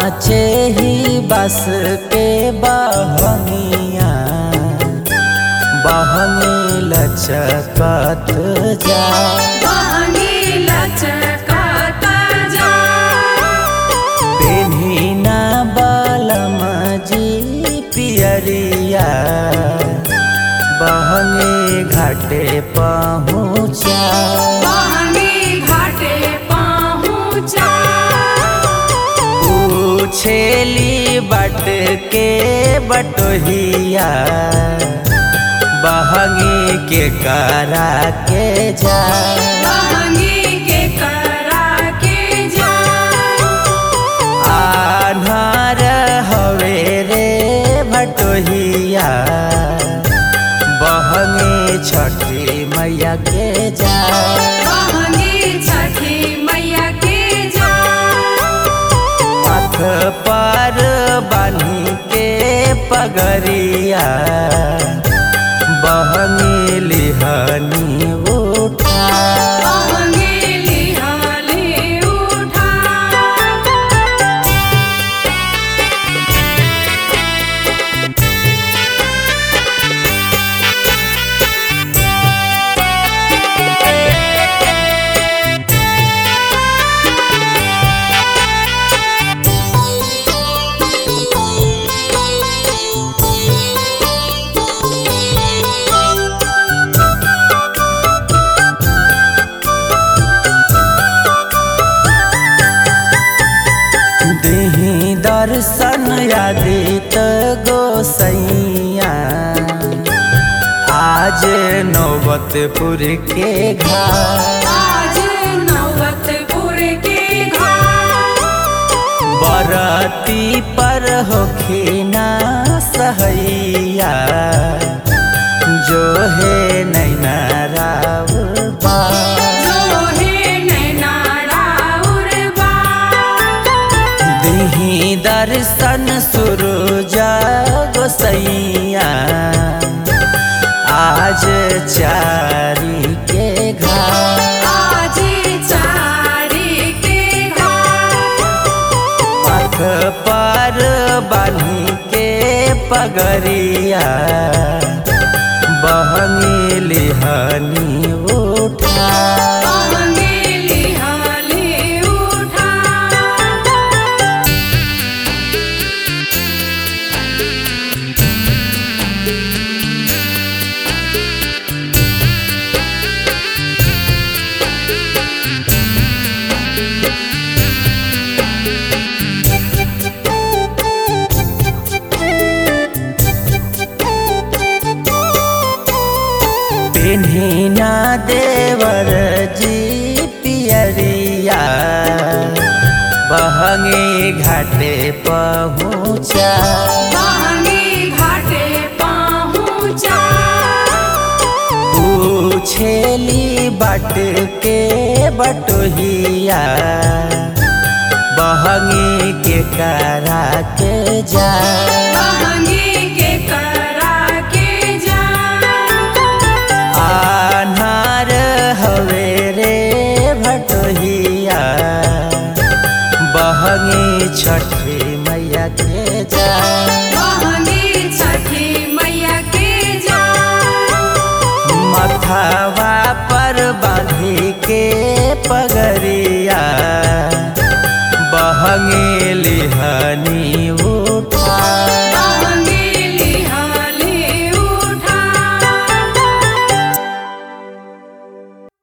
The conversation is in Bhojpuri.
काचे ही बस के बहनिया बहनी लचकत जा बहनी लचकत जा पेन्हिना बलम जी पियरिया बहनी घाटे पहुँचा बहनी घाटे पहुँचा पूछेली बट के बटोहिया बहनी के करा के जा बहनी के करा के जा आधार हवे रे भटोहिया बहनी छठी मैया के जा बहनी छठी मैया के जा पथ पर बानी के पगरिया बहनी लिहनी उठा बहनी लिहाली उठा देही दर्शन यादित गोसैया आज नौबतपुर के घाट आज नौबतपुर के घाट बरती पर होखिना सहैया जो है नैना राउर बा जो है नैना राउर बात दिही दर्शन सुरुजा गोसैया आज चारी के घाट आज चारी के घाट पथ पर बानी के पगरिया बहनी लिहनी उठा बहनी लिहाली उठा पिन्हिना देवर जी पियरिया बहंगी घाटे पहुँचा बहनी घाटे पहुँचा पूछेली बाट के बटोहिया बहंगी के करा के जा बहनी के करा के जा आन्हार हवे रे भटोहिया बहनी छठी मैया के जा बहनी छठी मैया के जा मथावा पर बांधी के पगरिया बहंगी